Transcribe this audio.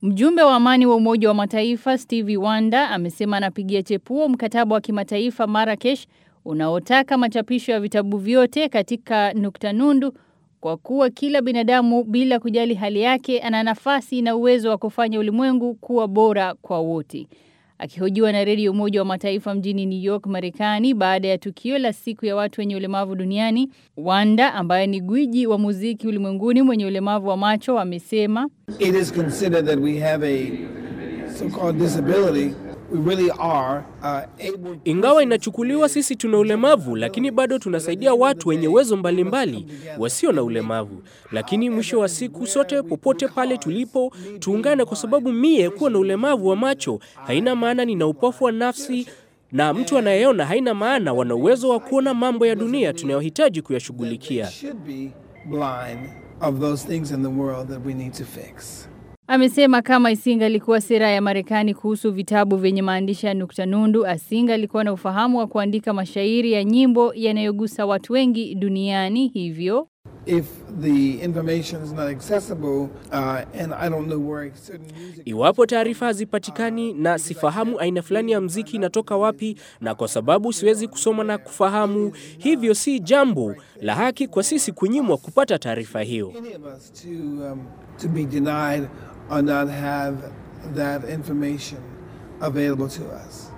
Mjumbe wa amani wa Umoja wa Mataifa Stevie Wonder amesema anapigia chepuo mkataba wa kimataifa Marrakesh unaotaka machapisho ya vitabu vyote katika nukta nundu kwa kuwa kila binadamu bila kujali hali yake ana nafasi na uwezo wa kufanya ulimwengu kuwa bora kwa wote. Akihojiwa na redio Umoja wa Mataifa mjini New York, Marekani, baada ya tukio la siku ya watu wenye ulemavu duniani, Wanda ambaye ni gwiji wa muziki ulimwenguni mwenye ulemavu wa macho amesema It is considered that we have a so-called disability. We really are uh, able. Ingawa inachukuliwa sisi tuna ulemavu, lakini bado tunasaidia watu wenye uwezo mbalimbali wasio na ulemavu. Lakini mwisho wa siku, sote popote pale tulipo, tuungane, kwa sababu mie kuwa na ulemavu wa macho haina maana nina upofu wa nafsi na mtu anayeona haina maana wana uwezo wa kuona mambo ya dunia tunayohitaji kuyashughulikia. should be blind of those things in the world that we need to fix. Amesema kama Isinga alikuwa sera ya Marekani kuhusu vitabu vyenye maandishi ya nukta nundu, Asinga alikuwa na ufahamu wa kuandika mashairi ya nyimbo yanayogusa watu wengi duniani. Hivyo If the information is not accessible uh, and I don't know where certain music Iwapo taarifa hazipatikani na sifahamu aina fulani ya mziki inatoka wapi, na kwa sababu siwezi kusoma na kufahamu, hivyo si jambo la haki kwa sisi kunyimwa kupata taarifa hiyo. any of us to um, to be denied or not have that information available to us.